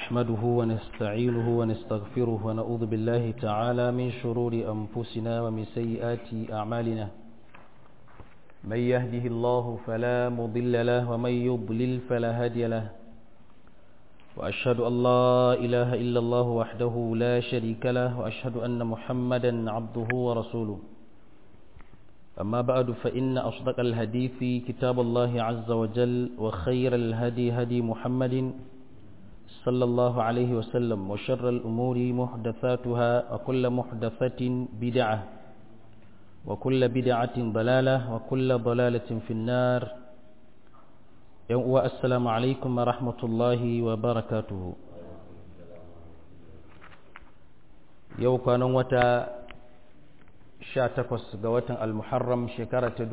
نحمده ونستعينه ونستغفره ونعوذ بالله تعالى من شرور أنفسنا ومن سيئات أعمالنا من يهده الله فلا مضل له ومن يضلل فلا هادي له وأشهد أن لا إله إلا الله وحده لا شريك له وأشهد أن محمدا عبده ورسوله أما بعد فإن أصدق الحديث كتاب الله عز وجل وخير الهدي هدي محمد صلى الله عليه وسلم وشر الأمور محدثاتها وكل محدثة بدعة وكل بدعة ضلالة وكل ضلالة في النار السلام عليكم ورحمة الله وبركاته yau kwanan wata 18 ga watan al-muharram shekara ta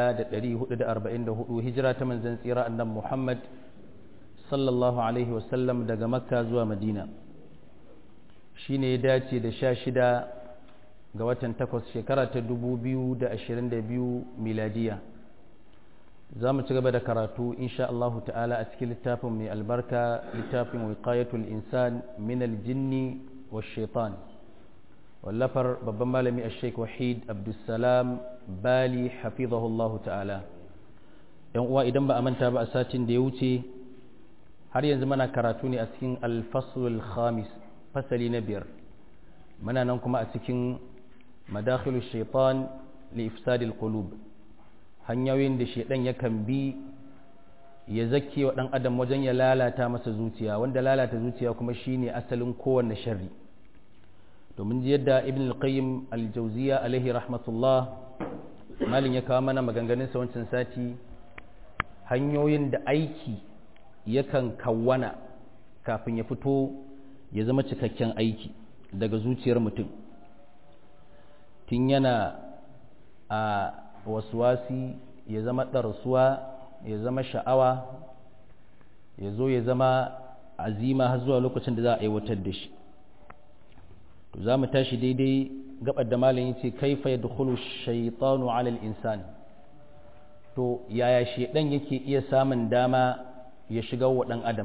1444 hijira ta manzan tsira annan muhammad sallallahu alaihi wasallam daga makka zuwa madina shi ne ya dace da sha shida ga watan takwas shekara ta 2022 miladiya za mu ci gaba da karatu insha Allah ta'ala a cikin littafin mai albarka littafin wiqayatul insan min aljinni wa shaitan wallafar babban malami a sheik wahid abdulsalam bali hafizahullahu ta'ala yan uwa idan ba a manta ba a satin da ya wuce har yanzu mana karatu ne a cikin alfasul khamis fasali na biyar muna nan kuma a cikin madakhilu shaitan li ifsadil qulub hanyoyin da shaitan yakan bi ya zake wa dan adam wajen ya lalata masa zuciya wanda lalata zuciya kuma shine asalin kowanne sharri domin ji yadda ibn al-qayyim al-jawziya alaihi rahmatullah malin ya kawo mana maganganun sa wancan sati hanyoyin da aiki yakan kawwana kafin ya fito ya zama cikakken aiki daga zuciyar mutum tun yana a wasuwasi ya zama ɗarsuwa ya zama sha'awa ya zo ya zama azima har zuwa lokacin da za a aiwatar da shi to za mu tashi daidai gabar da malam yace kaifa yadkhulu shaytanu ala al-insan to yaya shedan yake iya samun dama ya shiga wa dan adam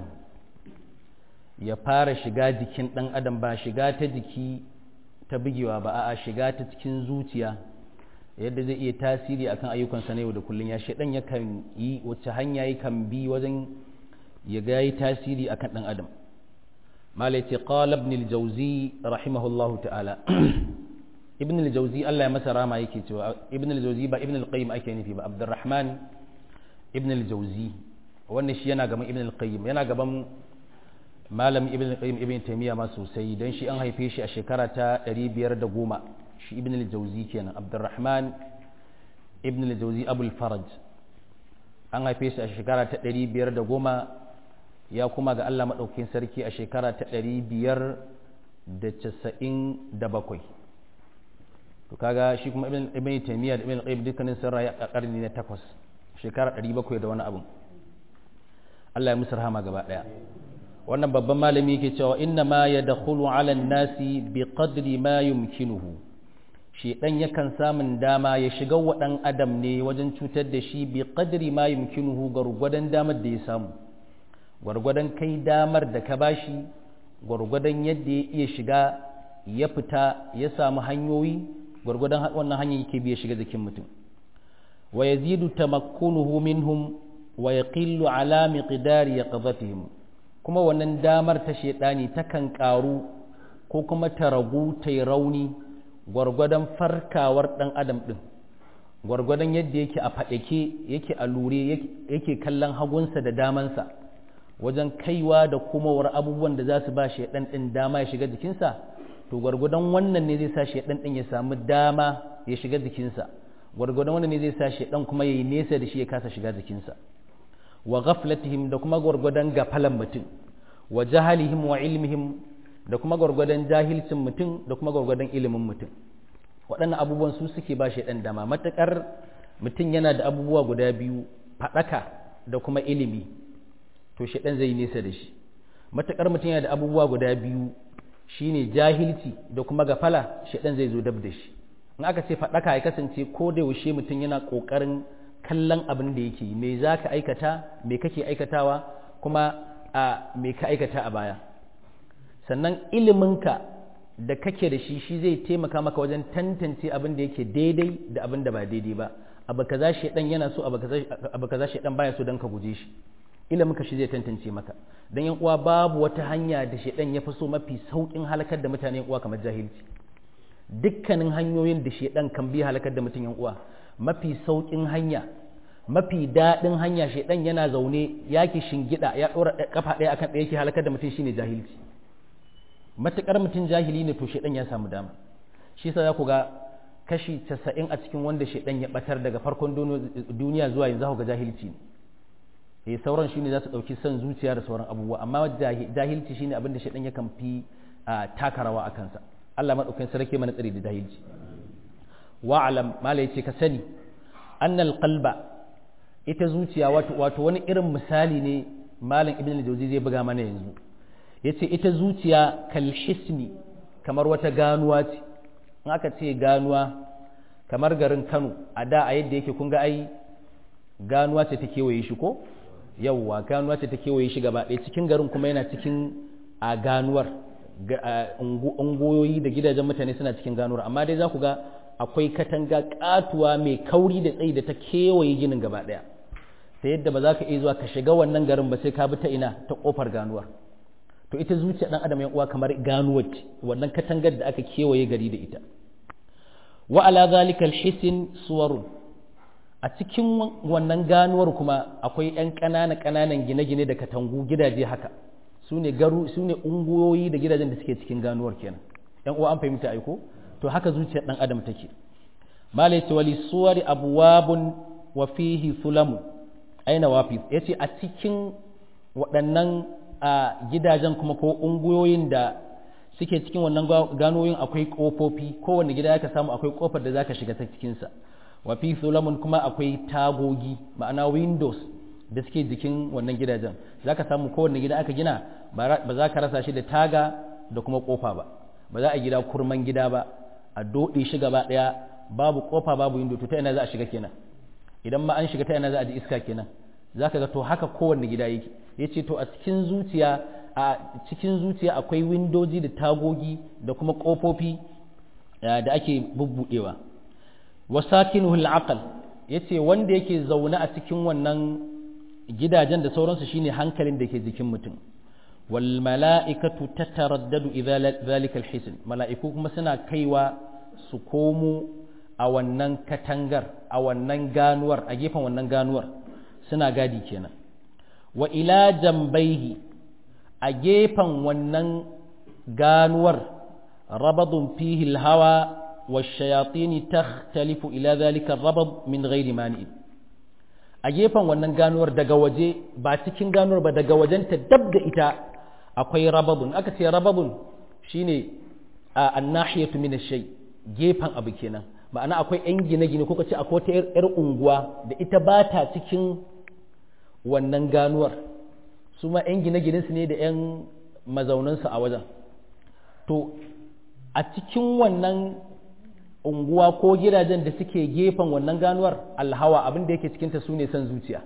ya fara shiga jikin dan adam ba shiga ta jiki ta bugewa ba a'a shiga ta cikin zuciya yadda zai iya tasiri akan ayyukansa na yau da kullun ya shedan yakan yi wacce hanya yakan bi wajen ya ga yi tasiri akan dan adam malaiti qala ibn al-jawzi rahimahullahu ta'ala ibn al-jawzi Allah ya masa rama yake cewa ibn al-jawzi ba ibn al-qayyim ake nufi ba abdurrahman ibn al-jawzi wannan shi yana gaban ibn al-qayyim yana gaban malam ibn al-qayyim ibn taymiya ma sosai dan shi an haife shi a shekara ta 510 shi ibn al-jawzi kenan abdurrahman ibn al-jawzi abul faraj an haife shi a shekara ta 510 ya kuma ga Allah maɗaukin sarki a shekara ta ɗari biyar da casa'in da bakwai to kaga shi kuma ibn taimiyya da ibn qayyim dukkanin sun rayu a ƙarni na takwas shekara ɗari bakwai da wani abu Allah ya musu rahama gaba ɗaya wannan babban malami yake cewa inna ma ya dakhulu ala nasi bi qadri ma yumkinuhu shi dan yakan samun dama ya shiga wa ɗan adam ne wajen cutar da shi bi qadri ma yumkinuhu gwargwadon damar da ya samu gwargwadon kai damar da ka bashi gwargwadon yadda ya iya shiga ya fita ya samu hanyoyi gwargwadon wannan hanyar yake biya shiga jikin mutum wa yazidu tamakkunuhu minhum wa yaqillu ala miqdari yaqdhatihim kuma wannan damar ta shedani takan karu ko kuma ta ragu ta rauni gwargwadon farkawar dan adam din gwargwadon yadda yake a faɗake yake a lure yake kallon hagunsa da damansa wajen kaiwa da komawar abubuwan da za su ba shaidan ɗin dama ya shiga jikinsa to gwargwadon wannan ne zai sa shaidan ɗin ya samu dama ya shiga jikinsa gwargwadon wannan ne zai sa shaidan kuma ya yi nesa da shi ya kasa shiga jikinsa wa ghaflatihim da kuma gwargwadon gafalan mutum wa jahalihim wa ilmihim da kuma gwargwadon jahilcin mutum da kuma gwargwadon ilimin mutum waɗannan abubuwan su suke ba shaidan dama matuƙar mutum yana da abubuwa guda biyu faɗaka da kuma ilimi to shaɗan zai nesa da shi matuƙar mutum yana da abubuwa guda biyu shine jahilci da kuma gafala shaɗan zai zo dab da shi in aka ce faɗaka ya kasance ko da yaushe mutum yana ƙoƙarin kallon abin da yake me za ka aikata me kake aikatawa kuma a me ka aikata a baya sannan iliminka da kake da shi shi zai taimaka maka wajen tantance abin da yake daidai da abin da ba daidai ba abu kaza shedan yana so abu kaza shedan baya so dan ka guje shi iliminka shi zai tantance maka dan yan uwa babu wata hanya da shedan ya fi so mafi saukin halakar da mutane yan uwa kamar jahilci dukkanin hanyoyin da shedan kan bi halakar da mutum yan uwa mafi saukin hanya mafi daɗin hanya shedan yana zaune yaki shingida ya ɗora kafa ɗaya akan ɗaya yake halakar da mutum shine jahilci matukar mutum jahili ne to shedan ya samu dama shi yasa za ku ga kashi 90 a cikin wanda shedan ya batar daga farkon duniya zuwa yanzu ku ga jahilci ne eh sauran shine za su dauki son zuciya da sauran abubuwa amma jahilci shine abin da shedan ya kan fi taka rawa a kansa Allah madaukakin sarki mana tsari da jahilci wa alam mala yace ka sani annal qalba ita zuciya wato wato wani irin misali ne malam ibn al-jawzi zai buga mana yanzu yace ita zuciya kal hisni kamar wata ganuwa ce in aka ce ganuwa kamar garin Kano a da a yadda yake kun ga ai ganuwa ce ta kewaye shi ko yawwa ganuwa ce ta kewaye shi gaba ɗaya cikin garin kuma yana cikin a ganuwar ungoyoyi da gidajen mutane suna cikin ganuwar amma dai za ku ga akwai katanga katuwa mai kauri da tsayi da ta kewaye ginin gaba ɗaya ta yadda ba za ka iya zuwa ka shiga wannan garin ba sai ka bi ta ina ta kofar ganuwar to ita zuciya dan adam ya uwa kamar ganuwar ce wannan katangar da aka kewaye gari da ita wa ala zalika alhisin suwarun a cikin wannan ganuwar kuma akwai yan ƙanana ƙananan gine-gine da katangu gidaje haka su ne garu su ne ungoyoyi da gidajen da suke cikin ganuwar kenan yan uwa an fahimta aiko to haka zuciyar dan adam take malai ce wali suwari abwabun wa fihi sulamu aina wafi yace a cikin waɗannan a gidajen kuma ko ungoyoyin da suke cikin wannan ganoyin akwai kofofi kowanne gida ya samu akwai kofar da zaka shiga ta cikinsa wa fi sulamun kuma akwai tagogi ma'ana windows da suke jikin wannan gidajen zaka samu kowanne gida aka gina ba za ka rasa shi da taga da kuma kofa ba ba za a gida kurman gida ba a doɗe shi gaba ɗaya babu kofa babu window to ta ina za a shiga kenan idan ma an shiga ta ina za a ji iska kenan zaka ga to haka kowanne gida yake yace to a cikin zuciya a cikin zuciya akwai windoji da tagogi da kuma kofofi da ake bubbudewa wasakinuhu al-aql yace wanda yake zaune a cikin wannan gidajen da sauransu shine hankalin da ke jikin mutum wal mala'ikatu tataraddadu idza zalika al-hisn mala'iku kuma suna kaiwa su komo a wannan katangar a wannan ganuwar a gefen wannan ganuwar suna gadi kenan wa ila jambaihi a gefen wannan ganuwar rabadun fihi al-hawa والشياطين تختلف إلى ذلك الربض من غير مانع a gefen wannan ganuwar daga waje ba cikin ganuwar ba daga wajenta dab da ita akwai rababun aka ce rababun shine a annahiyatu min shay gefen abu kenan ma'ana akwai yan gine-gine ko kace akwai ta yar unguwa da ita ba ta cikin wannan ganuwar su ma yan gine-gine su ne da yan mazaunansu a wajen to a cikin wannan unguwa ko gidajen da suke gefen wannan ganuwar alhawa abin da yake cikinta su ne son zuciya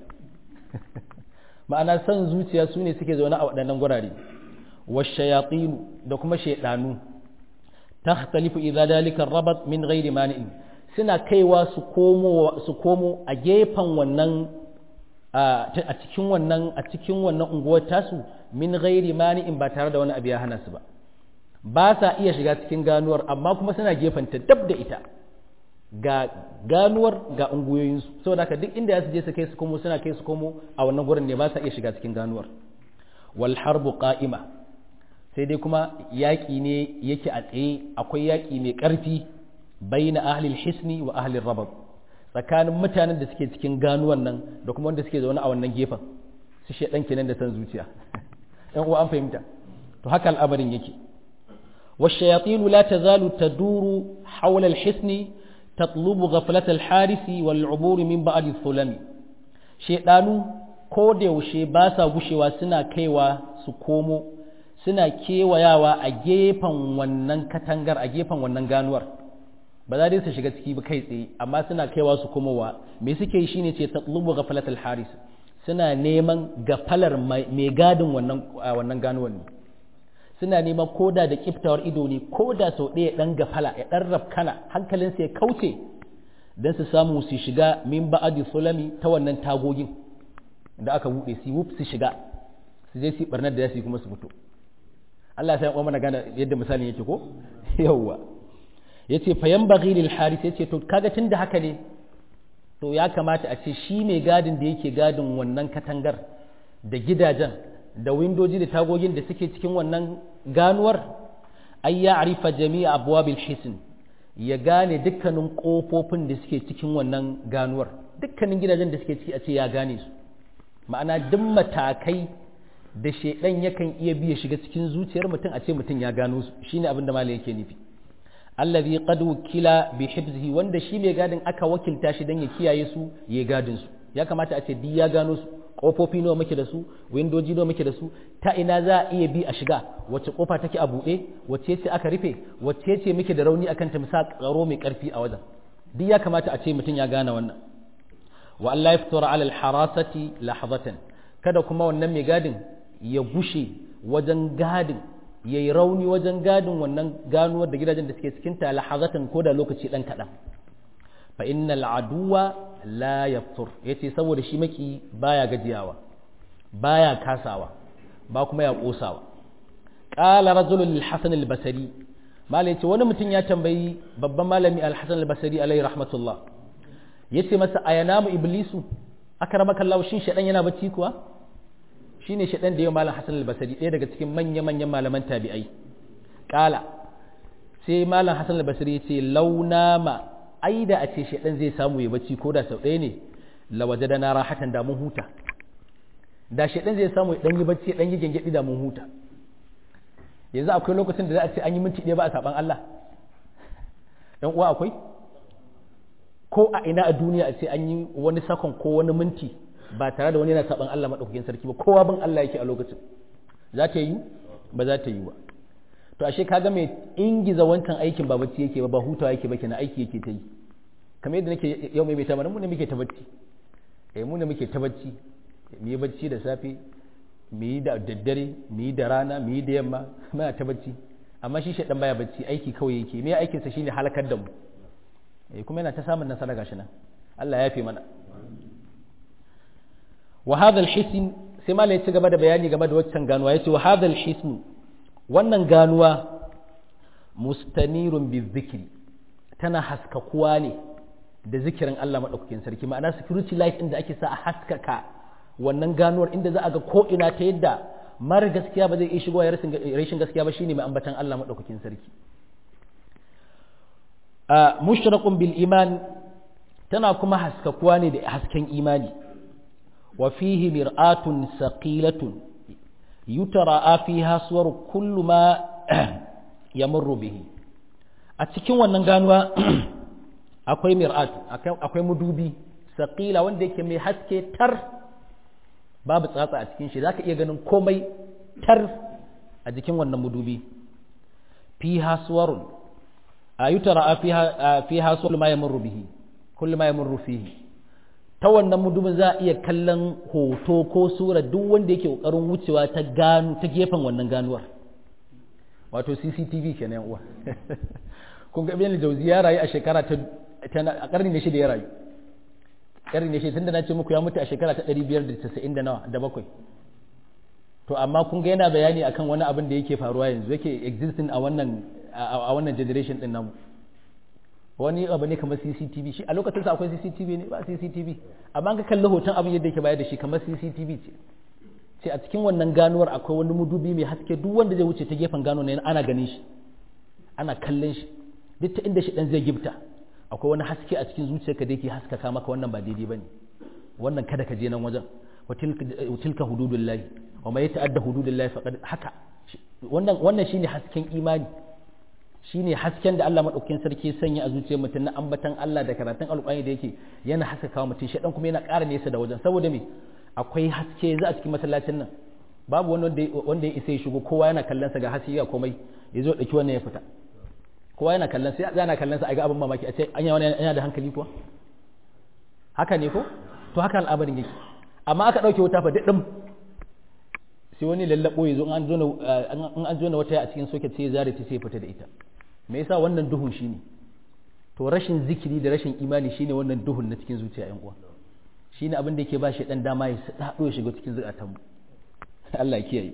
ma'ana son zuciya su ne suke zaune a waɗannan gurare washayatinu da kuma shaidanu takhtalifu idza dalika rabat min ghairi mani'in suna kaiwa su komo su komo a gefen wannan a cikin wannan a cikin wannan unguwar tasu min ghairi mani'in ba tare da wani abu ya hana su ba ba sa iya shiga cikin ganuwar amma kuma suna gefanta dab da ita ga ganuwar ga unguyoyinsu saboda haka duk inda ya su je su kai su komo suna kai su komo a wannan gurin ne ba sa iya shiga cikin ganuwar wal harbu qa'ima sai dai kuma yaƙi ne yake a tsaye akwai yaƙi mai ƙarfi baina ahli hisni wa ahli rabab tsakanin mutanen da suke cikin ganuwan nan da kuma wanda suke zaune a wannan gefen su shedan kenan da san zuciya ɗan uwa an fahimta to haka al'amarin yake والشياطين لا تزال تدور حول الحصن تطلب غفلة الحارس والعبور من بعد الظلم شيطانو ko da yaushe ba sa gushewa suna kaiwa su komo suna kewayawa a gefen wannan katangar a gefen wannan ganuwar ba za dai su shiga ciki ba kai tsaye amma suna kaiwa su komowa me suke yi shine ce tatlubu ghaflatul haris suna neman gafalar mai gadin wannan wannan ganuwar ne suna neman koda da kiftawar ido ne koda sau ɗaya ɗan gafala ya ɗan rafkana hankalinsa ya kauce don su samu su shiga min ba'adi sulami ta wannan tagogin da aka buɗe su wuf su shiga su je su barnar da su kuma su fito Allah ya san mana gane yadda misalin yake ko yawwa yace fa yanbaghi lil haris yace to kaga tunda haka ne to ya kamata a ce shi mai gadin da yake gadin wannan katangar da gidajen da windoji da tagogin da suke cikin wannan ganuwar ay ya arifa jami'a abwabil hisn ya gane dukkanin kofofin da suke cikin wannan ganuwar dukkanin gidajen da suke ciki a ce ya gane su ma'ana duk matakai da shedan yakan iya biya shiga cikin zuciyar mutum a ce mutum ya gano su shine abin da malai yake nufi allazi qad wukila bi hifzihi wanda shi mai gadin aka wakilta shi dan ya kiyaye su ya gadin su ya kamata a ce duk ya gano su kofofi nawa muke da su windoji nawa muke da su ta ina za a iya bi a shiga wacce kofa take a buɗe wacce ce aka rufe wacce ce muke da rauni akan ta misa tsaro mai karfi a wajen duk ya kamata a ce mutum ya gane wannan wa Allah ya fitura ala harasati lahzatan kada kuma wannan mai gadin ya gushe wajen gadin ya yi rauni wajen gadin wannan ganuwar da gidajen da suke cikin ta lahazatan ko da lokaci dan kaɗan fa innal aduwa la yaftur yace saboda shi maki baya gajiyawa baya kasawa ba kuma ya kosawa qala rajulun lil hasan al basri malai yace wani mutum ya tambayi babban malami al hasan al basri alaihi rahmatullah yace masa ayanamu iblisu akramaka Allah shin shedan yana bacci kuwa shine shaɗan da yau malam Hassan al-Basri ɗaya daga cikin manya-manyan malaman tabi'ai ƙala sai malam Hassan al-Basri ya ce launama ai da a ce shaɗan zai samu ya bacci ko da sau ɗaya ne lawaje da na rahatan da mun huta da shaɗan zai samu ya ɗan yi bacci ɗan yi gyangyaɗi da mun huta yanzu akwai lokacin da za a ce an yi minti ɗaya ba a saɓan Allah ɗan uwa akwai ko a ina a duniya a ce an yi wani sakon ko wani minti ba tare da wani yana saban Allah maɗaukakin sarki ba kowa bin Allah yake a lokacin za ta yi ba za ta yi ba to ashe kaga mai ingiza wancan aikin ba bacci yake ba ba hutawa yake ba kenan aiki yake ta yi kamar yadda nake yau mai mai mana mu ne muke ta bacci eh mu ne muke ta bacci mu yi bacci da safe mu yi da daddare mu yi da rana mu yi da yamma muna ta bacci amma shi shaɗan baya bacci aiki kawai yake me aikinsa shine halakar da mu eh kuma yana ta samun nasara gashi nan Allah ya fi mana wa hadha al-hisn sai mala ya ci gaba da bayani game da waccan ganuwa yace wa hadha al-hisn wannan ganuwa mustanirun bi dhikri tana haskakuwa ne da zikirin Allah madaukakin sarki ma'ana security light inda ake sa a haskaka wannan ganuwar inda za a ga ko ina ta yadda mara gaskiya ba zai iya shigowa ya rashin gaskiya ba shine mai ambatan Allah madaukakin sarki mushraqun bil iman tana kuma haskakuwa ne da hasken imani وفيه مرآة ثقيلة يتراءى فيها صور كل ما يمر به أتكين wannan ganuwa akwai mir'at akwai mudubi saqila wanda yake mai haske tar babu tsatsa a cikin shi zaka iya ganin komai tar a jikin wannan mudubi fiha suwarun ayutara fiha fiha suwar ma yamurru bihi kullu ma yamurru fihi ta wannan mudubin za a iya kallon hoto ko sura duk wanda yake kokarin wucewa ta gano ta gefen wannan ganuwar wato CCTV kenan uwa kun ga ibn jauzi ya rayu a shekara ta a karni ne shida ya rayu karni ne shida tunda na ce muku ya mutu a shekara ta 590 da nawa da bakwai to amma kun ga yana bayani akan wani abin da yake faruwa yanzu yake existing a wannan a wannan generation din namu wani abu ne kamar CCTV shi a lokacin sa akwai CCTV ne ba CCTV amma ka kalli hoton abin yadda yake bayar da shi kamar CCTV ce sai a cikin wannan ganuwar akwai wani mudubi mai haske duk wanda zai wuce ta gefen gano ne ana ganin shi ana kallon shi duk ta inda shi dan zai gifta akwai wani haske a cikin zuciyarka da yake haskaka maka wannan ba daidai bane wannan kada ka je nan wajen wa tilka hududullahi wa ma yata'adda hududullahi faqad haka wannan wannan shine hasken imani shine hasken da Allah madaukakin sarki sanya a zuciyar mutum na ambatan Allah da karatun alƙur'ani da yake yana haskaka mutum shedan kuma yana ƙara nesa da wajen saboda me akwai haske za a cikin masallacin nan babu wani wanda ya isa ya shigo kowa yana kallon sa ga haske ga komai ya zo dauki wannan ya fita kowa yana kallon sai yana kallon sa a ga abin mamaki a ce anya wani yana da hankali kuwa haka ne ko to haka al'amarin yake amma aka dauke wuta fa didim sai wani lallabo ya zo in an jona wata a cikin soket sai ya zare ta sai ya fita da ita me yasa wannan duhun shine to rashin zikiri da rashin imani shine wannan duhun na cikin zuciya yan uwa shine abin da yake ba shi dan dama ya sadado ya shiga cikin zukatanmu Allah ya kiyaye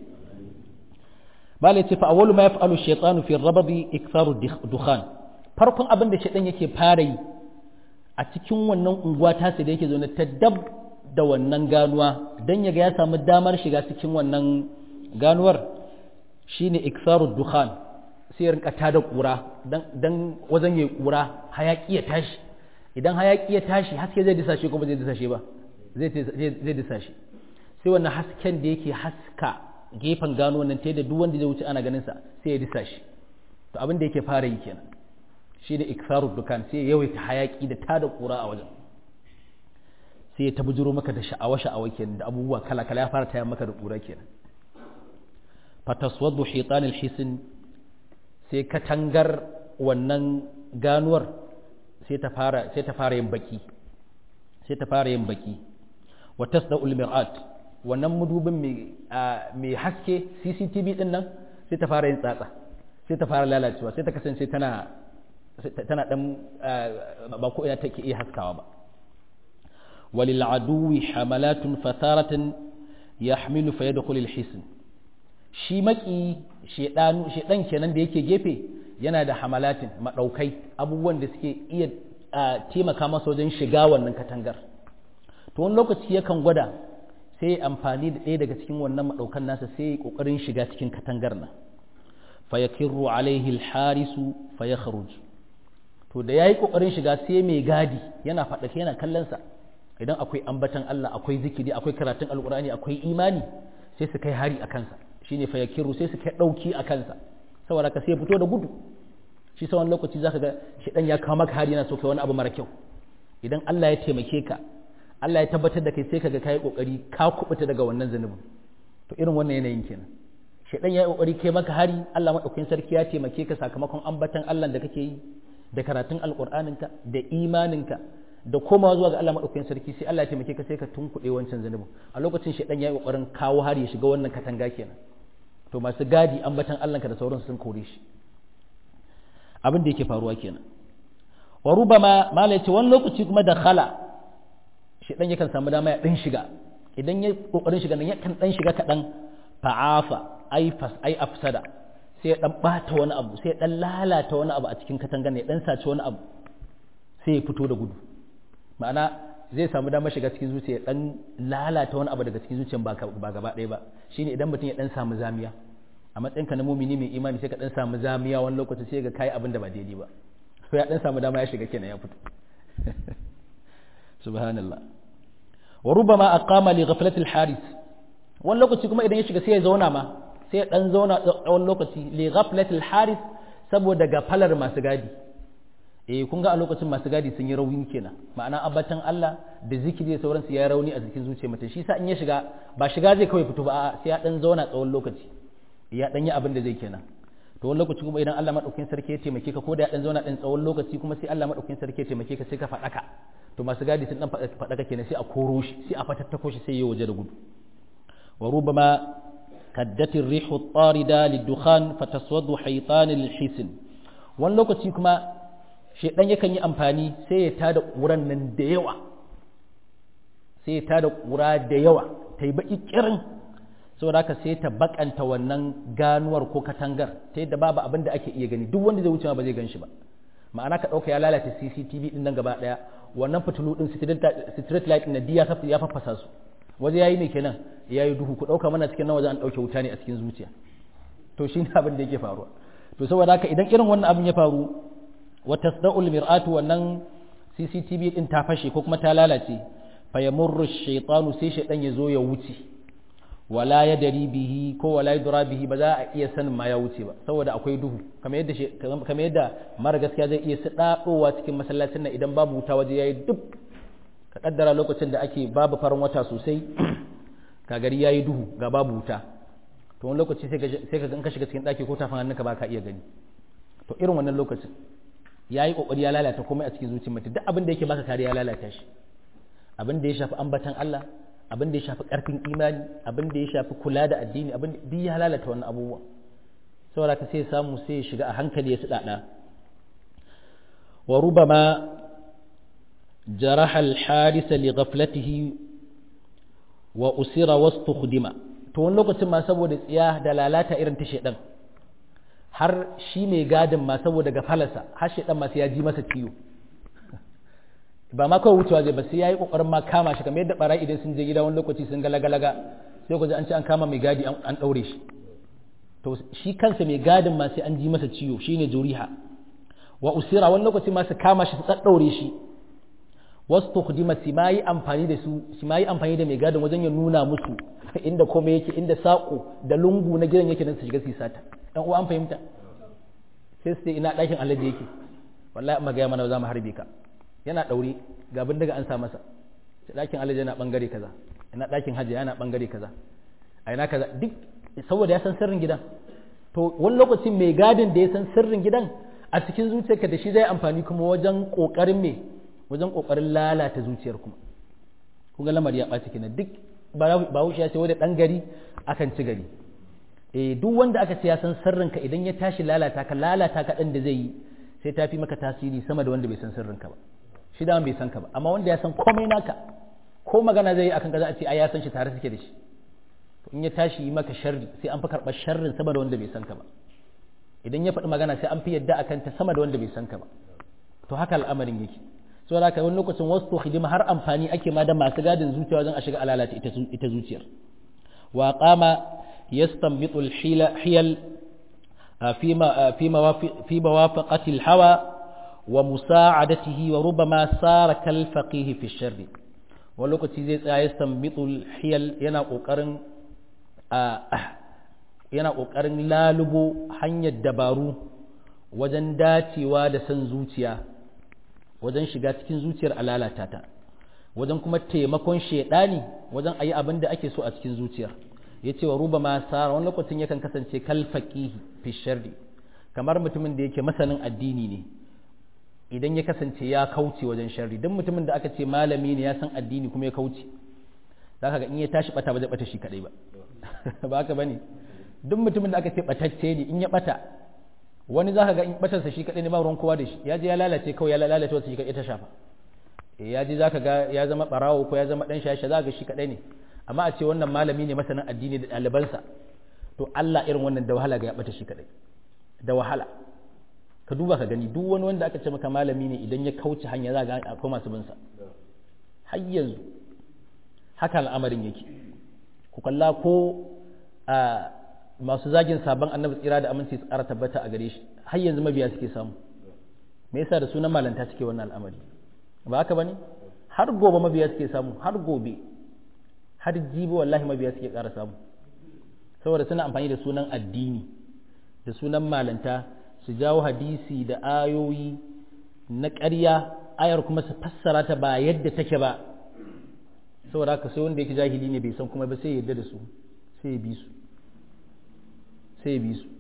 bala yace fa awwalu ma yaf'alu shaytanu fi ar-rabdi iktharu dukhan farkon abin da shaytan yake fara yi a cikin wannan unguwa ta da yake zaune ta dab da wannan ganuwa dan yaga ya samu damar shiga cikin wannan ganuwar shine iktharu dukhan sai rinka tada kura dan dan wajen yayi kura hayaki ya tashi idan hayaki ya tashi haske zai disa shi ko ba zai disa shi ba zai zai disa shi sai wannan hasken da yake haska gefen gano wannan ta da duk wanda zai wuce ana ganin sa sai ya disa shi to abin da yake fara yi kenan shi da iksaru dukan sai ya yawaita hayaki da tada kura a wajen sai ya tabujiro maka da sha'awa sha'awa kenan da abubuwa kala kala ya fara tayar maka da kura kenan fataswaddu hitan alhisin sai katangar wannan ganuwar sai ta fara sai ta fara yin baki sai ta fara yin baki wa tasda'ul mir'at wannan mudubin mai haske CCTV din nan sai ta fara yin tsatsa sai ta fara lalacewa sai ta kasance tana tana dan ba ko ina take iya haskawa ba walil aduwi hamalatun fatharatan yahmilu fa yadkhulu al hisn shi maki shedanu shedan kenan da yake gefe yana da hamalatin madaukai abubuwan da suke iya taimaka masa wajen shiga wannan katangar to wani lokaci yakan gwada sai ya amfani da ɗaya daga cikin wannan maɗaukan nasa sai ya ƙoƙarin shiga cikin katangar nan fa ya kirru alaihi alharisu fa ya to da ya yi ƙoƙarin shiga sai mai gadi yana faɗake yana kallonsa idan akwai ambatan Allah akwai zikiri akwai karatun alƙur'ani akwai imani sai su kai hari a kansa shine fa ya kirru sai su kai ɗauki a kansa saboda ka sai fito da gudu shi sa wani lokaci zaka ga shedan ya kawo maka hari yana so kai wani abu mara kyau idan Allah ya taimake ka Allah ya tabbatar da kai sai kaga kai kokari ka kubuta daga wannan zanubin to irin wannan yanayin kenan shedan ya yi kokari kai maka hari Allah madaukakin sarki ya taimake ka sakamakon ambatan Allah da kake yi da karatun alqur'aninka da imaninka da komawa zuwa ga Allah madaukakin sarki sai Allah ya taimake ka sai ka tunkuɗe wancan zanubin a lokacin shedan ya yi kokarin kawo hari ya shiga wannan katanga kenan to masu gadi ambatan Allah ka da sauransu sun kore shi abin da yake faruwa kenan wa rubama mala yace wani lokaci kuma da khala shi dan yakan samu dama ya dan shiga idan ya kokarin shiga nan yakan dan shiga kadan fa'afa ai fas ai afsada sai ya dan bata wani abu sai ya dan lalata wani abu a cikin katangar ne dan sace wani abu sai ya fito da gudu ma'ana zai samu damar shiga cikin zuciya dan lalata wani abu daga cikin zuciyan ba ba gaba ɗaya ba shine idan mutum ya dan samu zamiya a matsayin ka na mumini mai imani sai ka dan samu zamiya wani lokaci sai ga kai abin da ba daidai ba sai ya dan samu dama ya shiga kenan ya fito subhanallah wa rubama aqama li ghaflati al-haris wani lokaci kuma idan ya shiga sai ya zauna ma sai ya dan zauna wani lokaci li ghaflati al-haris saboda gafalar masu gadi eh kun ga a lokacin masu gadi sun yi rauni kenan ma'ana abatan Allah da zikiri da sauransu ya rauni a jikin zuciyar mutum shi sa in ya shiga ba shiga zai kawai fito ba a'a sai ya dan zauna tsawon lokaci ya dan yi abin da zai kenan to wani lokaci kuma idan Allah madaukakin sarki ya taimake ka ko da ya dan zauna dan tsawon lokaci kuma sai Allah madaukakin sarki ya taimake ka sai ka faɗaka to masu gadi sun dan faɗaka kenan sai a koro shi sai a fatattako shi sai ya waje da gudu wa rubama kaddati rihu tarida lidukhan fataswadu haytan alhisin wani lokaci kuma shedan yakan yi amfani sai ya tada ƙuran nan da yawa sai ya tada ƙura da yawa ta yi baki kirin saboda haka sai ta bakanta wannan ganuwar ko katangar ta yadda babu abin da ake iya gani duk wanda zai wuce ba zai gan shi ba ma'ana ka ɗauka ya lalata CCTV din nan gaba ɗaya wannan fitilu din street light na diya ya fafasa su waje yayi ne kenan yayi duhu ku ɗauka mana cikin nan waje an ɗauke wuta ne a cikin zuciya to shine abin da yake faruwa to saboda haka idan irin wannan abin ya faru wa tasda'ul mir'atu wannan CCTV din ta fashe ko kuma ta lalace fa yamurru shaytanu sai shaydan ya zo ya wuce wala ya dari bihi ko wala ya dura bihi ba za a iya sanin ma ya wuce ba saboda akwai duhu kamar yadda kamar yadda mara gaskiya zai iya sadadowa cikin masallacin nan idan babu wuta waje yayi duk ka kaddara lokacin da ake babu farin wata sosai ka gari yayi duhu ga babu wuta to wani lokaci sai ka sai ka ka shiga cikin daki ko tafin hannunka ba ka iya gani to irin wannan lokacin yayi kokari ya lalata komai a cikin zuciyar mutum duk abin da yake baka kariya ya lalata shi abin da ya shafi ambatan Allah abin da ya shafi karfin imani abin da ya shafi kula da addini abin da duk ya lalata wannan abubuwa saboda ka sai samu sai ya shiga a hankali ya sadada wa rubama jaraha al-haris li ghaflatihi wa usira wastukhdima to wani lokacin ma saboda tsiya da lalata irin ta shedan har shi mai gadin ma saboda gafalarsa har shedan ma sai ya ji masa ciwo ba ma kawai wucewa zai ba sai yayi kokarin ma kama shi kamar yadda barai idan sun je gida wani lokaci sun ga lagalaga sai ku ji an ce an kama mai gadi an daure shi to shi kansa mai gadin ma sai an ji masa ciwo shine juriha wa usira wani lokaci ma su kama shi su tsaddaure shi wasu tukhdima su ma yi amfani da su su ma yi amfani da mai gadin wajen ya nuna musu inda komai yake inda sako da lungu na gidan yake nan su shiga su sata dan uwa an fahimta sai su ina ɗakin alade yake wallahi amma ga mana za mu harbe ka yana daure ga bindiga an sa masa ɗakin alade yana bangare kaza ina ɗakin hajji yana bangare kaza a ina kaza duk saboda ya san sirrin gidan to wani lokacin mai gadin da ya san sirrin gidan a cikin zuciyarka da shi zai amfani kuma wajen kokarin me wajen kokarin lalata zuciyar kuma kun ga lamari ya ɓaci kenan duk ba wuce ya ce wanda ɗan gari akan ci gari eh duk wanda aka ce ya san sirrinka idan ya tashi lalata ka lalata ka ɗan da zai yi sai ta fi maka tasiri sama da wanda bai san sirrinka ba shi da bai san ka ba amma wanda ya san komai naka ko magana zai yi akan ka za a ce ai ya san shi tare suke da shi in ya tashi yi maka sharri sai an fi karɓar sharrin sama da wanda bai san ka ba idan ya faɗi magana sai an fi yadda akan ta sama da wanda bai san ka ba to haka al'amarin yake so da wani lokacin wasu hidima har amfani ake ma da masu gadin zuciya wajen a shiga alalata ita zuciyar wa qama yastanbitu al-hiyal fi mawafaqati al-hawa wa musa'adatihi wa rubama sara kal faqih fi sharri wani lokaci zai tsaya yastanbitu al-hiyal yana kokarin yana kokarin lalubo hanyar dabaru wajen dacewa da san zuciya wajen shiga cikin zuciyar a lalata ta wajen kuma taimakon shaidani wajen ayi abin da ake so a cikin zuciyar ya ce wa ruba masara wani lokacin yakan kasance kalfaƙihi fi sharri kamar mutumin da yake masanin addini ne idan ya kasance ya kauce wajen sharri don mutumin da aka ce malami ne ya san addini kuma ya kauce za ka ga in ya tashi bata ba zai bata shi kadai ba ba haka bane duk mutumin da aka ce batacce ne in ya bata wani za ka ga in batarsa shi kaɗai ne ba ruwan kowa da shi ya je ya lalace kawai ya lalace wasu shi kaɗai ta shafa ya je za ka ga ya zama ɓarawo ko ya zama ɗan shashe za ka ga shi kaɗai ne amma a ce wannan malami ne masanin addini da ɗalibansa to Allah irin wannan da wahala ga ya ɓata shi kaɗai da wahala ka duba ka gani duk wani wanda aka ce maka malami ne idan ya kauce hanya za ga akwai masu bin sa har yanzu haka al'amarin yake ku kalla ko a masu zagin sabon annabi tsira da aminci su ƙara tabbata a gare shi har yanzu mabiya suke samu me yasa da sunan malanta suke wannan al'amari ba haka bane har gobe mabiya suke samu har gobe har jibi wallahi mabiya suke ƙara samu saboda suna amfani da sunan addini da sunan malanta su jawo hadisi da ayoyi na ƙarya ayar kuma su fassara ta ba yadda take ba saboda haka sai wanda yake jahili ne bai san kuma ba sai ya yarda da su sai ya bi su sai bi su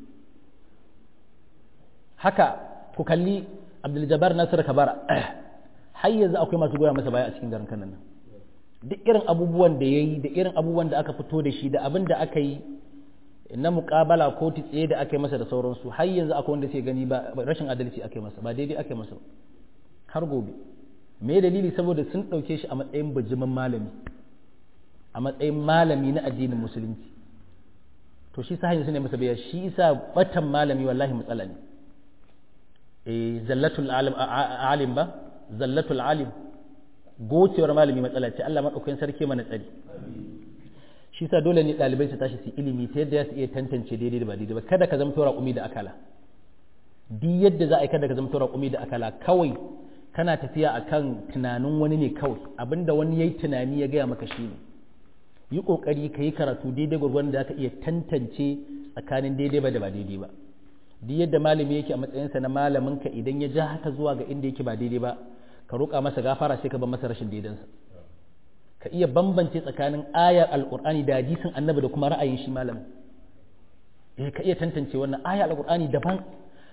haka ku kalli abdul-jabbar nasir kabara har yanzu akwai masu goya masa baya a cikin garin kanan nan duk irin abubuwan da ya yi da irin abubuwan da aka fito da shi da abin da aka yi na muƙabala ko tsaye da aka yi masa da sauransu har yanzu akwai wanda sai gani ba rashin adalci aka yi masa ba daidai aka yi masa har gobe me dalili saboda sun ɗauke shi a matsayin bijimin malami a matsayin malami na addinin musulunci to shi sa hanyar su ne masa biya shi isa batan malami wallahi matsala ne eh zallatul alim ba zallatul alim gocewar malami matsala ce Allah madaukakin sarki mana tsari shi sa dole ne ɗalibai su tashi su ilimi ta yadda su iya tantance daidai da ba daidai ba kada ka zama tora kumi da akala duk yadda za a yi kada ka zama tora kumi da akala kawai kana tafiya akan tunanin wani ne kawai abinda wani yayi tunani ya gaya maka shi ne yi ƙoƙari ka yi karatu daidai gwargwadon da aka iya tantance tsakanin daidai ba da ba daidai ba duk yadda malami yake a matsayinsa na malamin ka idan ya ja haka zuwa ga inda yake ba daidai ba ka roƙa masa gafara sai ka bar masa rashin daidansa ka iya bambance tsakanin ayar alƙur'ani da hadisin annabi da kuma ra'ayin shi malamin eh ka iya tantance wannan ayar alƙur'ani daban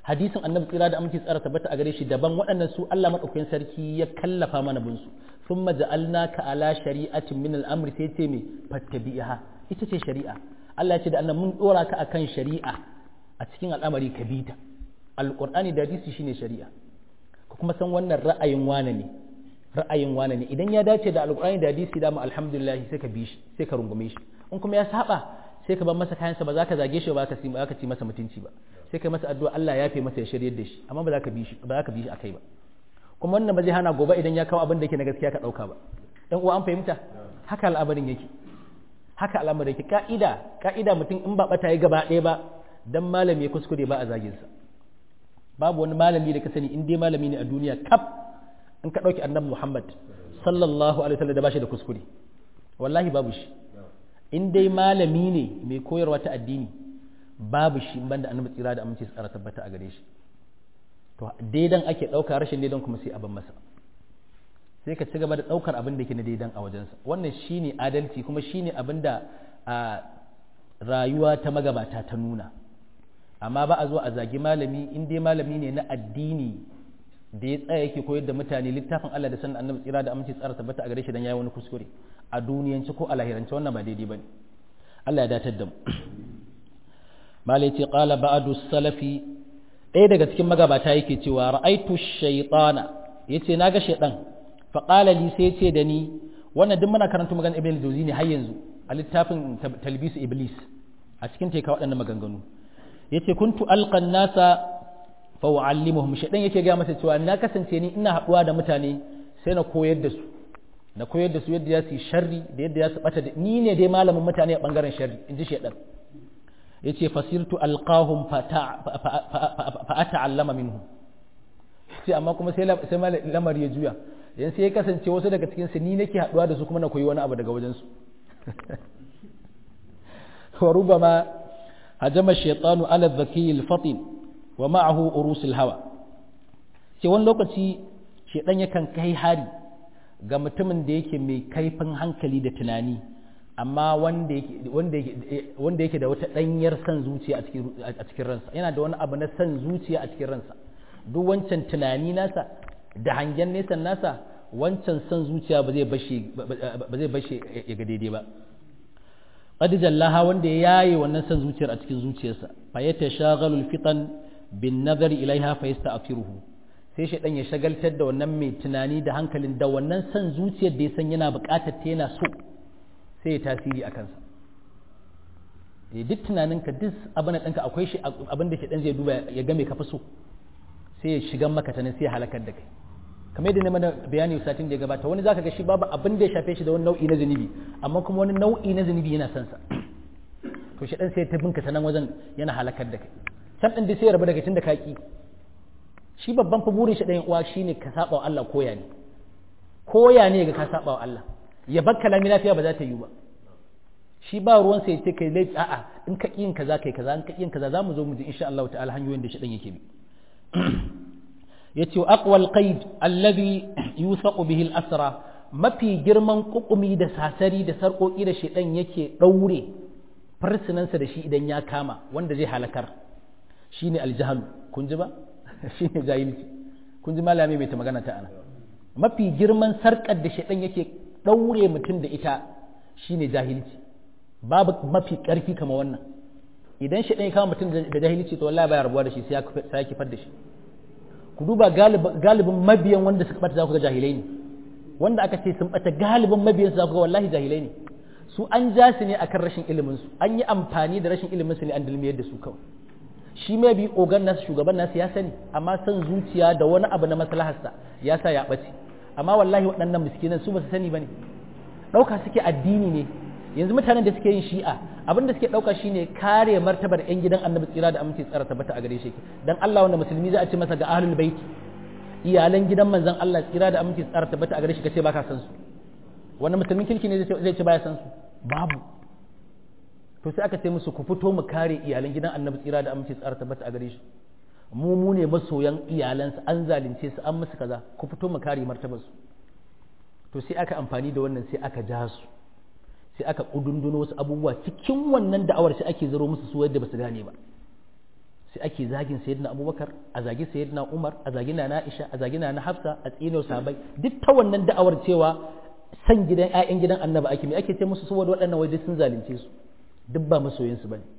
hadisin annabi tsira da aminci tsara tabbata a gare shi daban waɗannan su Allah madaukakin sarki ya kallafa mana bin su thumma ja'alnaka ala shari'atin min al-amr sai ce me fattabi'ha ita ce shari'a Allah ya ce da annabi mun dora ka akan shari'a a cikin al'amari ka bi ta alqur'ani da hadisi shine shari'a ka kuma san wannan ra'ayin wane ne ra'ayin wane ne idan ya dace da alqur'ani da hadisi da mu alhamdulillah sai ka bi shi sai ka rungume shi in kuma ya saba sai ka bar masa kayansa ba za ka zage shi ba ka ba ka ci masa mutunci ba sai ka masa addu'a Allah ya fi masa ya shiryar da shi amma ba za ka bi shi ba za ka bi shi akai ba kuma wannan ba zai hana gobe idan ya kawo abin da yake na gaskiya ka dauka ba dan uwa an fahimta haka al'amarin yake haka al'amarin yake ka'ida ka'ida mutum in ba bata yi gaba ɗaya ba dan malami ya kuskure ba a zagin sa babu wani malami da ka sani in dai malami ne a duniya kaf in ka dauki annabi Muhammad sallallahu alaihi wasallam da bashi da kuskure wallahi babu shi in dai malami ne mai koyarwa ta addini babu shi banda annabi tsira da aminci tsara tabbata a gare shi to daidan ake ɗauka rashin daidan kuma sai abin masa sai ka ci gaba da ɗaukar abin da ke na daidan a wajensa wannan shine adalci kuma shine abin da a rayuwa ta magabata ta nuna amma ba a zo a zagi malami in dai malami ne na addini da ya tsaya yake koyar da mutane littafin Allah da sanin annabi tsira da aminci tsara tabbata a gare shi dan yayi wani kuskure a duniyanci ko a lahirance wannan ba daidai bane Allah ya datar da mu malai ce qala ba'du salafi ɗaya daga cikin magabata yake cewa ra'aitu shaytana yace naga shaydan fa qala li sai yace da ni wannan duk muna karanta maganar ibn al-jawzi ne har yanzu a littafin talbisu iblis a cikin teka waɗannan maganganu yace kuntu alqan nasa fa uallimuhum shaydan yake ga masa cewa na kasance ni ina haɗuwa da mutane sai na koyar da su na koyar da su yadda ya su sharri da yadda ya su bata da ni ne dai malamin mutane a bangaren sharri in ji shaidan ya ce fasirtu alqahum fa ata'allama minhu sai amma kuma sai lamar ya juya yan sai ya kasance wasu daga cikin su ni nake haduwa da su kuma na koyi wani abu daga wajen su wa rubama hajama shaytanu ala dhaki al-fatin wa ma'ahu urus al-hawa sai wani lokaci shaidan yakan kai hari ga mutumin da yake mai kaifin hankali da tunani amma wanda yake da wata ɗanyar son zuciya a cikin ransa yana da wani abu na son zuciya a cikin ransa duk wancan tunani nasa da hangen nesan nasa wancan son zuciya ba zai bashe ya ga daidai ba qad jallaha wanda ya yaye wannan son zuciyar a cikin zuciyarsa fa yatashaghalu fitan bin nazari ilaiha fa yasta'firuhu sai shaidan ya shagaltar da wannan mai tunani da hankalin da wannan son zuciyar da ya san yana buƙatar ta yana so sai ya tasiri a kansa duk tunaninka duk abin ɗinka akwai shi abin da shaidan zai duba ya ga mai kafa so sai ya shiga maka ta sai ya halakar da kai kamar yadda na mana bayani satin da ya gabata wani zaka ga shi babu abin da ya shafe shi da wani nau'i na zunubi amma kuma wani nau'i na zunubi yana son sa to shaidan sai ya tabinka ta nan wajen yana halakar da kai can ɗin da sai ya rabu daga tun da ka ki shi babban fa burin shi ɗayan uwa shine ka saba wa Allah koya ne koya ne ga ka saba wa Allah ya bar kalami lafiya ba za ta yi ba shi ba ruwan sai ce kai laifi a'a in ka yin kaza kai kaza in ka yin kaza zamu zo mu ji insha Allah ta'ala hanyoyin da shi ɗan yake bi yace aqwal qaid alladhi yusaqu bihi al-asra mafi girman kukumi da sasari da sarƙoƙi da shedan yake ɗaure farsinansa da shi idan ya kama wanda zai halakar shine aljahalu kun ji ba shi ne jahilci kun ji malami mai ta magana ta ana mafi girman sarƙar da shaɗan yake ɗaure mutum da ita shi ne jahilci babu mafi ƙarfi kama wannan idan shaɗan ya kama mutum da jahilci to wallahi baya rabuwa da shi sai ya kifar da shi ku duba galibin mabiyan wanda suka ɓata za ku ga jahilai ne wanda aka ce sun ɓata galibin mabiyan su za ku ga wallahi jahilai ne su an ja su ne akan rashin ilimin su an yi amfani da rashin ilimin su ne an dulmiyar da su kawai shi mai bi ogan nasu shugaban nasu ya sani amma son zuciya da wani abu na maslaharsa ya sa ya ɓace amma wallahi waɗannan miskinan su ba su sani ba ne ɗauka suke addini ne yanzu mutanen da suke yin shi'a abin da suke ɗauka shine kare martabar yan gidan annabi tsira da aminci tsara tabbata a gare shi dan Allah wanda musulmi za a ce masa ga ahlul baiti iyalan gidan manzon Allah tsira da aminci tsara tabbata a gare shi kace baka san su wannan musulmin kirki ne zai ce baya san su babu to sai aka ce musu ku fito mu kare iyalan gidan annabi tsira da amince tsara tabbata a gare shi mu mu ne masoyan iyalansa an zalunce su an musu kaza ku fito mu kare martabarsu to sai aka amfani da wannan sai aka ja su sai aka kudunduno wasu abubuwa cikin wannan da'awar sai ake zaro musu su yadda ba su gane ba sai ake zagin sayyidina abubakar a zagi sayyidina umar a zagi na aisha a zagi na hafsa a tsino sahabbai duk ta wannan da'awar cewa san gidan ƴaƴan gidan annabi ake me ake ce musu saboda waɗannan waje sun zalunce su duk ba masoyin su bane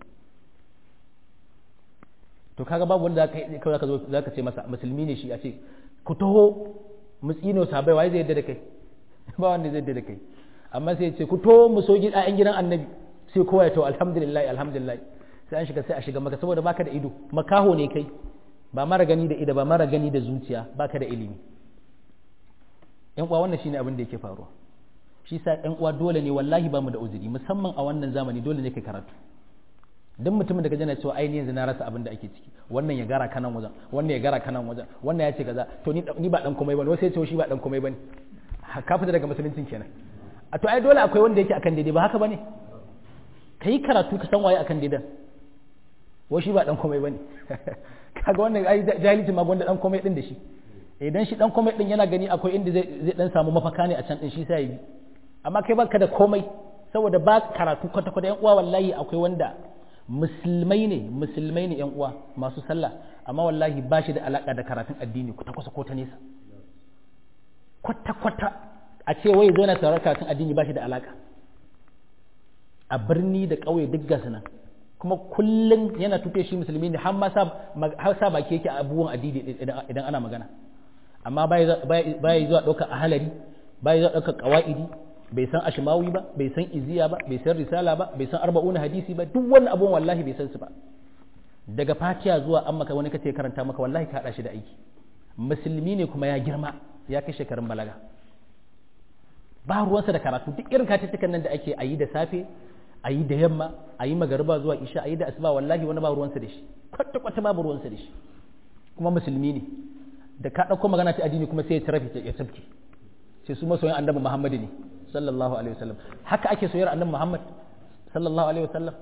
to kaga babu wanda zaka kawai zaka zo zaka ce masa musulmi ne shi a ce ku taho mu tsino sahabbai wai zai yadda da kai ba wanda zai yadda da kai amma sai ya ce ku taho mu so ƴaƴan gidan annabi sai kowa ya to alhamdulillah alhamdulillah sai an shiga sai a shiga maka saboda baka da ido makaho ne kai ba mara gani da ido ba mara gani da zuciya baka da ilimi yan uwa wannan shine abin da yake faruwa shi sa yan uwa dole ne wallahi ba mu da uzuri musamman a wannan zamani dole ne kai karatu duk mutumin da ka jana cewa ainihin yanzu na rasa abin da ake ciki wannan ya gara kanan wajen wannan ya gara kanan wajen wannan ya ce kaza to ni ni ba dan komai bane wasu ya ce shi ba dan komai bane ka fita daga musuluncin kenan a to ai dole akwai wanda yake akan daidai ba haka bane kai karatu ka san waye akan daidan wai shi ba dan komai bane kaga wannan ai jahilci ma gwanda dan komai din da shi idan shi dan komai din yana gani akwai inda zai zai dan samu mafaka ne a can din shi sai yi amma kai baka da komai saboda ba karatu kwata kwata yan uwa wallahi akwai wanda musulmai ne musulmai ne yan uwa masu sallah amma wallahi ba shi da alaka da karatun addini kwata kwata ko ta nesa kwata kwata a ce wai zo na sauraron karatun addini ba shi da alaka a birni da ƙauye duk gasu nan kuma kullum yana tufe shi musulmi ne har sa baki yake abubuwan addini idan ana magana amma baya zuwa ɗaukar ahalari baya zuwa ɗaukar ƙawa'idi bai san ashmawi ba bai san iziya ba bai san risala ba bai san arba'una hadisi ba duk wani abubuwan wallahi bai san su ba daga fatiya zuwa an maka wani kace karanta maka wallahi ka haɗa shi da aiki musulmi ne kuma ya girma ya kai shekarun balaga ba ruwansa da karatu duk irin katitikan nan da ake a yi da safe a yi da yamma a yi magariba zuwa isha a yi da asuba wallahi wani ba ruwansa da shi kwata kwata babu ruwansa da shi kuma musulmi ne da ka ɗauko magana ta addini kuma sai ya tarafi ya tafki sai su masoyan annabi muhammadu ne sallallahu alaihi wasallam haka ake soyar annabi muhammad sallallahu alaihi wasallam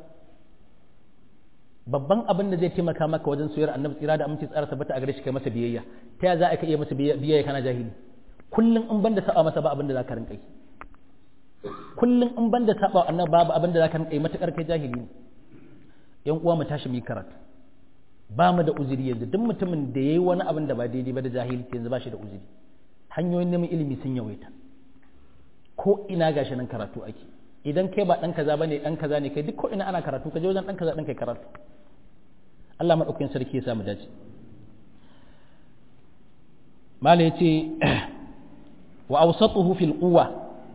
babban abin da zai taimaka maka wajen soyar annabi tsira da aminci tsara tabbata a gare shi kai masa biyayya ta ya za a iya masa biyayya kana jahili kullum in banda saba masa ba abin da za ka rinka yi kullum in banda saba annabi babu abin da za ka rinka yi matakar kai jahili ne yan uwa mu tashi mu yi karatu ba mu da uzuri yanzu duk mutumin da yayi wani abin da ba daidai ba da jahilci yanzu ba shi da uzuri hanyoyin neman ilimi sun yawaita ko ina gashi nan karatu ake idan kai ba dan kaza bane dan kaza ne kai duk ko ina ana karatu ka je wajen dan kaza dan kai karatu Allah madaukakin sarki ya sa mu dace mala yace wa awsatuhu fil quwwa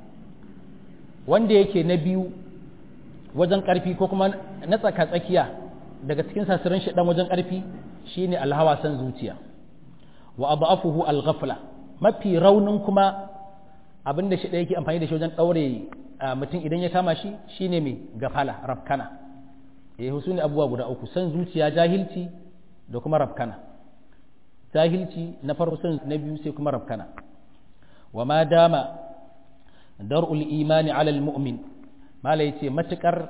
wanda yake na biyu wajen karfi ko kuma na tsaka tsakiya daga cikin sasirin shi dan wajen karfi shine alhawa san zuciya wa adhafuhu alghafla mafi raunin kuma abinda shi da yake amfani da shi wajen daure mutum idan ya kama shi shine mai gafala rafkana eh su ne abubuwa guda uku san zuciya jahilci da kuma rafkana jahilci na farko san na biyu sai kuma rafkana wa ma dama dar'ul imani ala almu'min mala yace matukar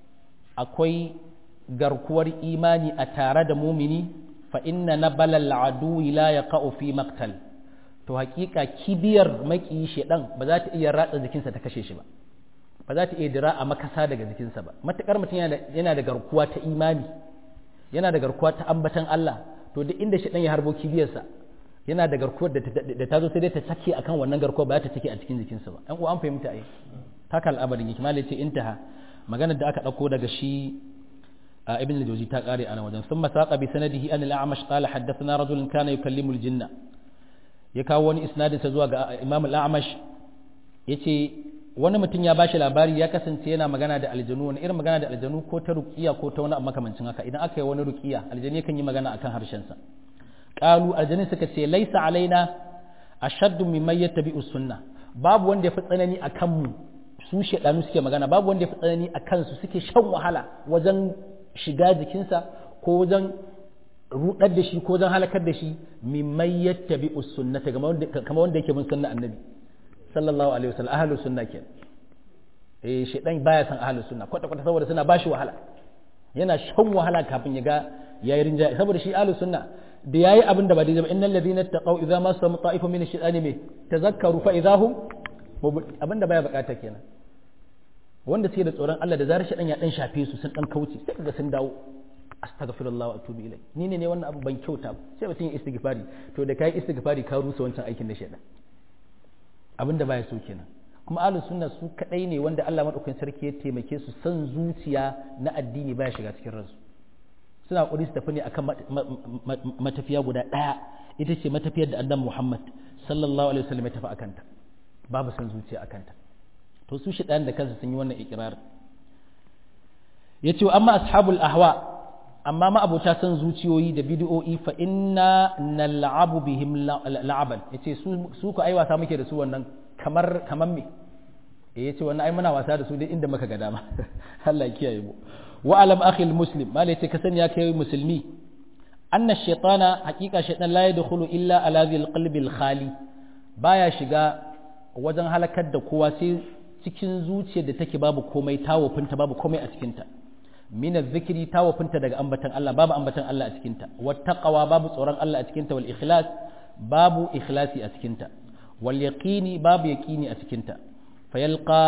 akwai garkuwar imani a tare da mumini fa inna nabala al'adu la yaqa'u fi maqtal to hakika kibiyar maki shedan ba za ta iya ratsa jikinsa ta kashe shi ba ba za ta iya dira a makasa daga jikinsa ba matukar mutum yana da garkuwa ta imani yana da garkuwa ta ambatan Allah to duk inda shedan ya harbo kibiyarsa yana da garkuwar da ta zo sai dai ta sake akan wannan garkuwa ba za ta sake a cikin jikinsa ba ɗan uwa an fahimta ai haka al'amarin yake malai ce intaha maganar da aka ɗauko daga shi ابن الجوزي تقاري أنا وجن ثم ساق بسنده أن الأعمش قال حدثنا رجل كان يكلم الجنة يكاوني إسناد سزوا إمام الأعمش yace wani mutum ya bashi labari ya kasance yana magana da aljanu wani irin magana da aljanu ko ta ruqiya ko ta wani abu makamancin haka idan aka yi wani ruqiya aljani kan yi magana akan harshen sa qalu aljani suka ce laisa alaina ashaddu mimman yattabi'us sunna babu wanda ya fi tsanani akan mu su shedanu suke magana babu wanda ya fi tsanani akan su suke shan wahala wajen shiga jikinsa ko wajen rudar da shi ko wajen halakar da shi mimman yattabi sunnata kamar wanda yake bin sunna annabi sallallahu alaihi wasallam ahlus sunna ke eh shedan baya san ahlus sunna kwata kwata saboda suna bashi wahala yana shan wahala kafin ya ga yayi rinjaye saboda shi ahlus sunna da yayi abin da ba daidai ba innal ladina taqaw idza massahum ta'ifun min ash-shaytani me tazakkaru fa idahum abin da baya bukata kenan wanda suke da tsoron Allah da zarar shaɗan ya ɗan shafe su sun ɗan kauce sai kaga sun dawo astaghfirullah wa atubu ilai ni ne ne wannan abu ban kyauta sai mutum ya istighfari to da kai istighfari ka rusa wancan aikin da shedan abinda baya so kenan kuma ahlus sunna su kadai ne wanda Allah madaukakin sarki ya taimake su san zuciya na addini baya shiga cikin ransu suna kokari su tafi ne akan matafiya guda daya ita ce matafiyar da annabi Muhammad sallallahu alaihi wasallam ya tafi akan ta babu san zuciya akan ta to su shi da kansu sun yi wannan ikirar yace amma ashabul ahwa amma ma abota san zuciyoyi da bid'o'i fa inna nal'abu bihim la'aban yace su su ku ai wasa muke da su wannan kamar kamar me eh yace wannan ai muna wasa da su dai inda muka ga dama Allah ya kiyaye mu wa alam akhi muslim malai yace ka sani ya kai musulmi anna shaytana haqiqa shaytan la yadkhulu illa ala dhil qalbi khali baya shiga wajen halakar da kowa sai cikin zuciyar da take babu komai tawofinta babu komai a cikinta min zikiri tawofinta daga ambatan Allah babu ambatan Allah a cikinta wattaqwa babu tsoron Allah a cikinta wal ikhlas babu ikhlasi a cikinta wal yaqini babu yaqini a cikinta fayalqa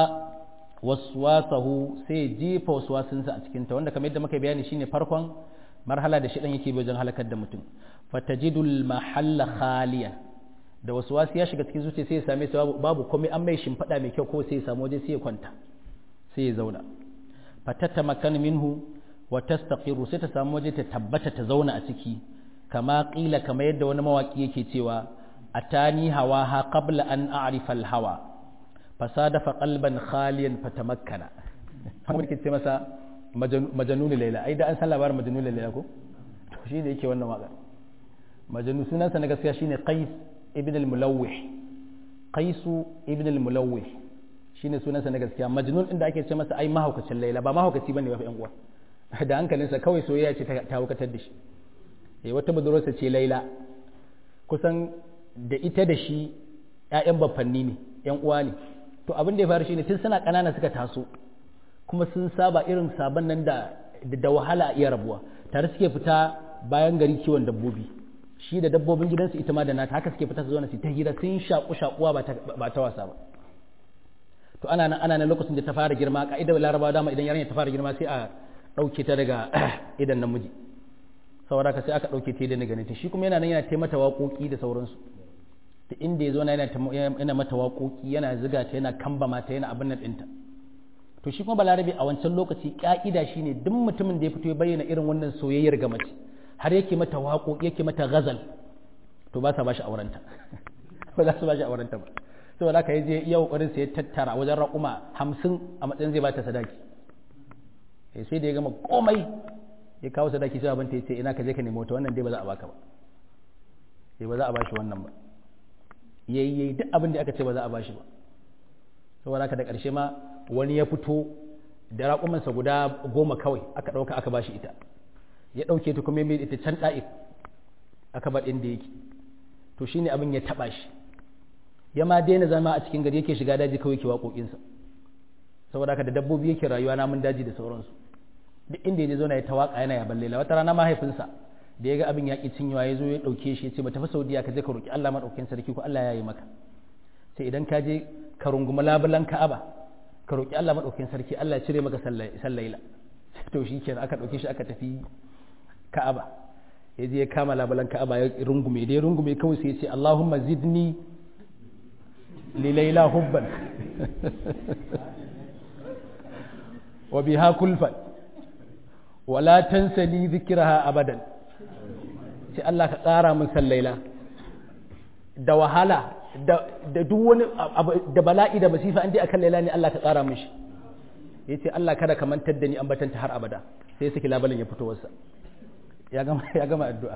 waswasahu sai jefa waswasinsa a cikinta wanda kamar yadda muka bayani shine farkon marhala da shidan yake wajen halakar da mutum fatajidul mahalla khaliyan da wasu wasu ya shiga cikin zuciya sai ya same su babu komai an mai shimfiɗa mai kyau ko sai ya samu waje sai ya kwanta sai ya zauna fatatta makan minhu wa tastaqiru sai ta samu waje ta tabbata ta zauna a ciki kama qila kama yadda wani mawaki yake cewa atani hawaha qabla an a'rifa al-hawa fasadafa qalban khaliyan fatamakkana wani ke ce masa majanun laila ai da an san labarin majanun laila ko to shine yake wannan waka majanu sunansa na gaskiya shine qais ibn al-mulawih qaisu ibn al-mulawih shine sunansa na gaskiya majnun inda ake ce masa ai mahaukacin laila ba mahaukaci bane ba fa yan uwa da hankalinsa kawai soyayya ce ta haukatar da shi eh wata budurwarsa ce laila kusan da ita da shi ƴaƴan baffanni ne ƴan uwa ne to abin da ya faru shine tun suna ƙanana suka taso kuma sun saba irin sabon nan da da wahala a iya rabuwa tare suke fita bayan gari kiwon dabbobi shi da dabbobin gidansu ita ma da nata haka suke fita su zauna su ta hira sun shaku shakuwa ba ta wasa ba to ana nan ana nan lokacin da ta fara girma ka'idar larabawa dama idan yarinya ta fara girma sai a ɗauke ta daga idan namiji saboda ka sai aka ɗauke ta da ganin ta shi kuma yana nan yana taimata waƙoƙi da sauransu ta inda ya zo yana yana mata waƙoƙi yana ziga ta yana kamba mata yana abin nan ɗinta to shi kuma balarabe a wancan lokaci ƙa'ida shine duk mutumin da ya fito ya bayyana irin wannan soyayyar ga mace har yake mata waƙo yake mata ghazal to ba sa ba shi aurenta ba za su ba shi aurenta ba saboda haka yaje iya kokarin sai ya tattara wajen raƙuma hamsin a matsayin zai bata sadaki sai da ya gama komai ya kawo sadaki sai abin ta yace ina ka je ka nemi wata wannan dai ba za a baka ba sai ba za a bashi wannan ba yayi yayi duk abin da aka ce ba za a bashi ba saboda haka da ƙarshe ma wani ya fito da raƙumansa guda goma kawai aka ɗauka aka bashi ita ya ɗauke ta kuma mai ita can ɗa'if aka bar inda yake to shine abin ya taɓa shi ya ma daina zama a cikin gari yake shiga daji kawai ke waƙoƙinsa saboda haka da dabbobi yake rayuwa namun daji da sauransu duk inda ya zauna ya ta waƙa yana yaban laila wata rana mahaifinsa da ya ga abin yaƙi cinyewa ya zo ya ɗauke shi ya ce ba tafi saudiya ka je ka roƙi allah maɗaukin sarki ko allah ya yi maka sai idan ka je ka runguma labulan ka'aba ka roƙi allah maɗaukin sarki allah ya cire maka sallaila to shi kenan aka ɗauke shi aka tafi ka'aba ya je ya kama labulan ka'aba ya rungume da ya rungume kawai sai ya ce Allahumma zidni li laila hubban wa biha kulfan wa la tansa li dhikraha abadan sai Allah ka tsara min san laila da wahala da duk wani da bala'i da masifa an dai akan laila ne Allah ka tsara min shi yace Allah kada ka mantar da ni ambatanta har abada sai saki labalin ya fito wasa ya gama addu'a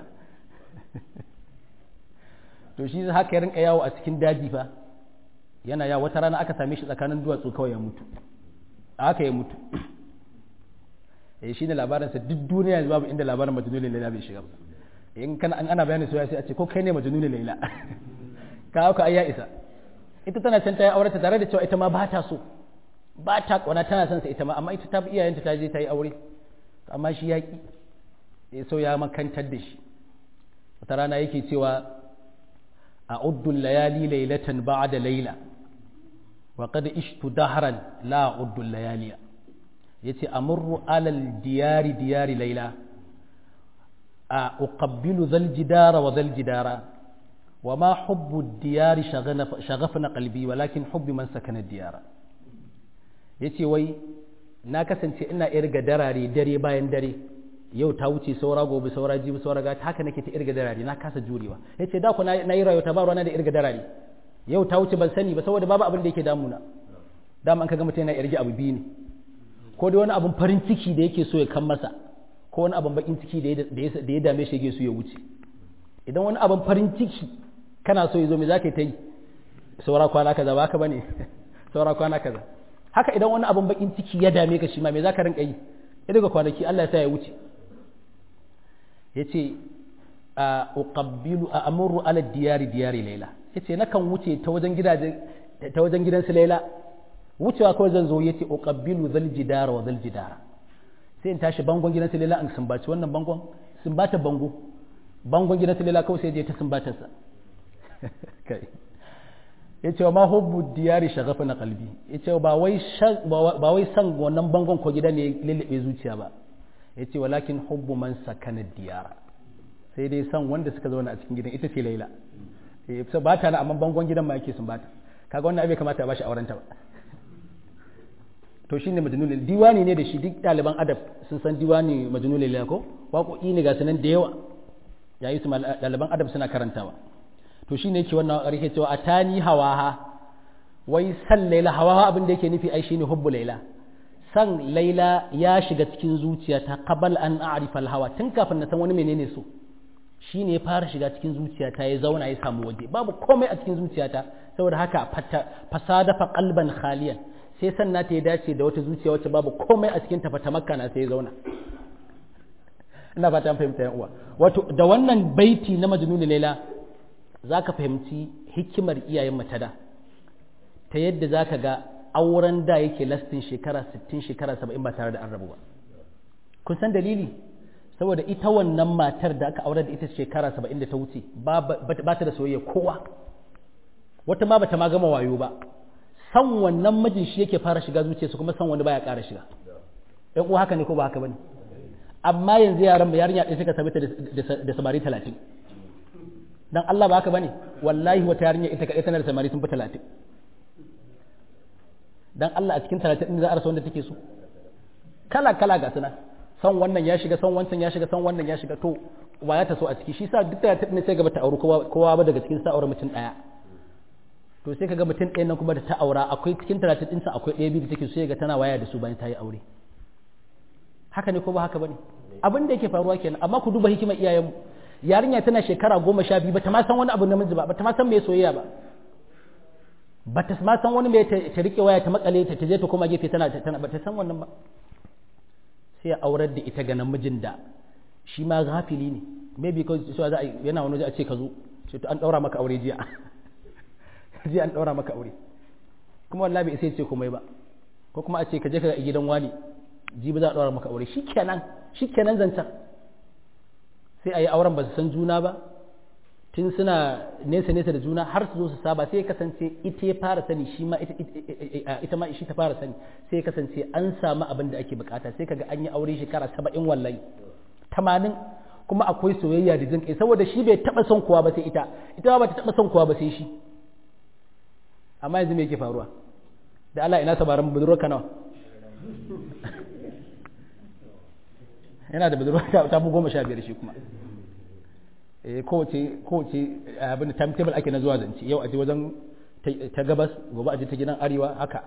to shi haka ya rinka yawo a cikin daji fa yana yawo wata rana aka same shi tsakanin duwatsu kawai ya mutu haka ya mutu eh shine labarinsa duk duniya yanzu babu inda labarin majnunul laila bai shiga ba in kana an ana bayani soyayya sai a ce ko kai ne majnunul laila ka haka ai ya isa ita tana can ta yi aure ta tare da cewa ita ma ba ta so ba ta kauna tana son sa ita ma amma ita ta bi iyayenta ta je ta yi aure amma shi ya ki ya so ya makantar da shi wata rana yake cewa a uddun layali lailatan ba'da laila wa qad ishtu dahran la uddun layaliya yace amurru alal diyari diyari laila a uqabbilu zal jidara wa zal jidara wa ma hubbu diyari shagafna qalbi walakin hubbi man sakana diyara yace wai na kasance ina irga darare dare bayan dare yau ta wuce saura gobe saura jibi saura gata haka nake ta irga darare na kasa jurewa yace da ku na yi rayuwa ta ba ruwana da irga darare yau ta wuce ban sani ba saboda babu abin da yake damuna dama an kaga mutum yana irge abu biyu ne ko dai wani abun farin ciki da yake so ya kan masa ko wani abun bakin ciki da ya dame shi yake so ya wuce idan wani abun farin ciki kana so ya zo me zaka yi ta yi saura kwana kaza ba haka bane saura kwana kaza haka idan wani abun bakin ciki ya dame ka shi ma me zaka rinka yi ya daga kwanaki Allah ya sa ya wuce yace a uqabbilu a amuru ala diyari diyari laila yace nakan wuce ta wajen gidaje ta wajen gidan su laila wucewa kawai zan zo yace uqabbilu zal jidara wa zal jidara sai in tashi bangon gidan su laila in sumbaci wannan bangon sumbata bango bangon gidan su laila kawai sai je ta sumbata sa kai yace ma hubbu diyari shagafa na qalbi yace ba wai ba wai san wannan bangon ko gida ne lallabe zuciya ba yace walakin hubbu man sakana diyara sai dai san wanda suka zauna a cikin gidan ita ce laila eh ba ta na amma bangon gidan ma yake sumbata kaga wannan abai kamata a bashi aurenta ba to shine majnun diwani ne da shi duk ɗaliban adab sun san diwani majnun lila ko waƙoƙi ne ga sanan da yawa yayi su ɗaliban adab suna karantawa to shine yake wannan ƙarfe cewa atani hawaha wai san laila hawaha abin da yake nufi ai shine hubbu laila san laila ya shiga cikin zuciyata qabal an a'rifa al-hawa tun kafin na san wani menene so shine ya fara shiga cikin zuciyata ya zauna ya samu waje babu komai a cikin zuciyata saboda haka fasada fa qalban khaliyan sai sanna ta ya dace da wata zuciya wacce babu komai a cikin tafata makka na sai ya zauna ina fata an fahimta yan uwa wato da wannan baiti na majnun laila zaka fahimci hikimar iyayen mata da ta yadda zaka ga auren da yake lastin shekara 60 shekara 70 ba tare da an rabu ba kun san dalili saboda ita wannan matar da aka aure da ita shekara 70 da ta wuce ba ta da soyayya kowa wata ma bata ma gama wayo ba san wannan mijin shi yake fara shiga zuciyarsa kuma san wani baya ƙara shiga ɗan uwa haka ne ko ba haka bane amma yanzu yaran mu yarinya ɗaya suka same ta da samari talatin dan Allah ba haka bane wallahi wata yarinya ita kaɗai tana da samari sun fi talatin dan Allah a cikin talatin ɗin za a rasa wanda take so kala kala ga suna san wannan ya shiga san wancan ya shiga san wannan ya shiga to wa ya ta so a ciki shi sa duk talatin ne sai gaba ta auri kowa ba daga cikin sa aure mutum ɗaya to sai kaga mutum ɗaya nan kuma da ta aura akwai cikin talatin ɗinsa akwai ɗaya biyu da take so ga tana waya da su bayan ta yi aure haka ne ko ba haka bane abin da yake faruwa kenan amma ku duba hikimar iyayenmu yarinya tana shekara goma sha biyu bata ma san wani abu namiji ba bata ma san me soyayya ba bata ma san wani me ta rike waya ta makale ta je ta koma gefe tana tana bata san wannan ba sai ya aurar da ita ga namijin da shi ma gafili ne maybe ko so za a yana wani a ce ka zo ce to an daura maka aure jiya jiya an daura maka aure kuma wallahi bai sai ce komai ba ko kuma a ce ka je ka gidan wani jibi za a daura maka aure shikenan shikenan zancan sai a yi auren ba su san juna ba tun suna nesa nesa da juna har su zo su saba sai ya kasance ita ya fara sani shi ma ita ma shi ta fara sani sai ya kasance an samu abin da ake bukata sai kaga an yi aure shekara saba'in wallahi tamanin kuma akwai soyayya da jin kai saboda shi bai taba son kowa ba sai ita ita ba ta taba son kowa ba sai shi amma yanzu me yake faruwa da Allah ina sabaran budurwar ka nawa yana da budurwa ta bu goma sha biyar shi kuma kowace kowace abin da timetable ake na zuwa zance yau a je wajen ta gabas gobe a je ta gidan arewa haka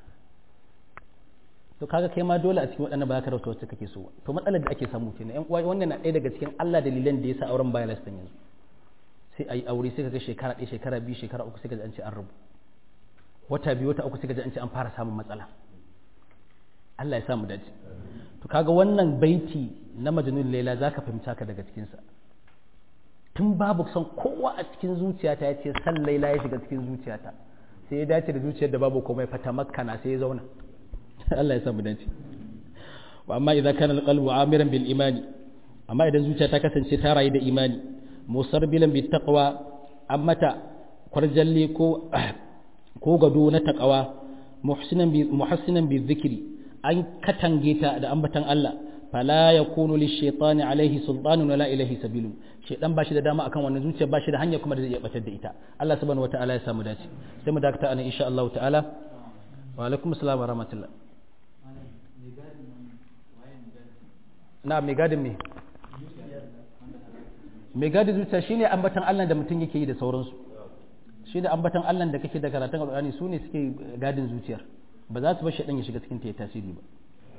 to kaga kai ma dole a cikin waɗannan ba ka rauta wacce kake so to matsalar da ake samu kenan yan uwa wannan na ɗaya daga cikin Allah dalilan da yasa auren baya lastan yanzu sai ayi aure sai kaga shekara ɗaya shekara biyu shekara uku sai kaga an ce an rabu wata biyu wata uku sai kaga an ce an fara samun matsala Allah ya samu dace to kaga wannan baiti na majnun laila zaka fahimta ka daga cikin sa tun babu son kowa a cikin zuciyata ya ce san laila ya shiga cikin zuciyata sai ya dace da zuciyar da babu komai fata makkana sai ya zauna Allah ya samu dace wa amma idan kana alqalbu amiran bil imani amma idan zuciya ta kasance ta rayu da imani musarbilan bi taqwa ammata kwarjalle ko ko gado na taqwa muhsinan bi muhassinan bi dhikri an katange ta da ambatan Allah fala yakunu lish-shaytani alayhi sultanun wala ilayhi sabilun shaytan bashi da dama akan wannan zuciya bashi da hanya kuma da zai iya batar da ita Allah subhanahu wataala ya samu dace sai mu dakata ana insha Allah ta'ala wa alaikum assalam wa rahmatullah na mai gadin me mai gadin zuciya shine ambatan Allah da mutum yake yi da sauransu shi da ambatan Allah da kake da karatun Alƙur'ani su ne suke gadin zuciyar ba za su bar shaɗan ya shiga cikin ta ya tasiri ba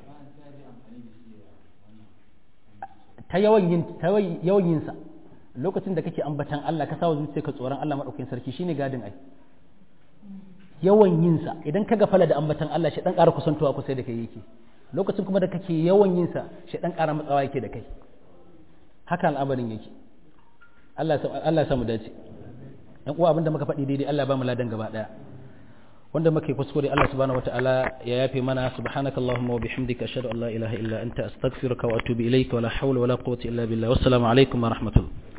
ta yawan yin ta yawan yin sa lokacin da kake ambatan Allah ka sawa zuciyarka tsoron Allah madaukakin sarki shine gadin ai yawan yin sa idan ka gafala da ambatan Allah shi dan ƙara kusantowa kusa da kai yake lokacin kuma da kake yawan yin sa shi dan ƙara matsawa yake da kai haka al'amarin yake Allah Allah ya samu dace yan uwa abinda muka faɗi daidai Allah ba mu ladan gaba daya wanda muke kuskure Allah subhanahu wataala ya yafe mana subhanakallahumma wa bihamdika ashhadu an la ilaha illa anta astaghfiruka wa atubu ilayka wa la hawla wa la quwwata illa billah wassalamu alaikum wa rahmatullah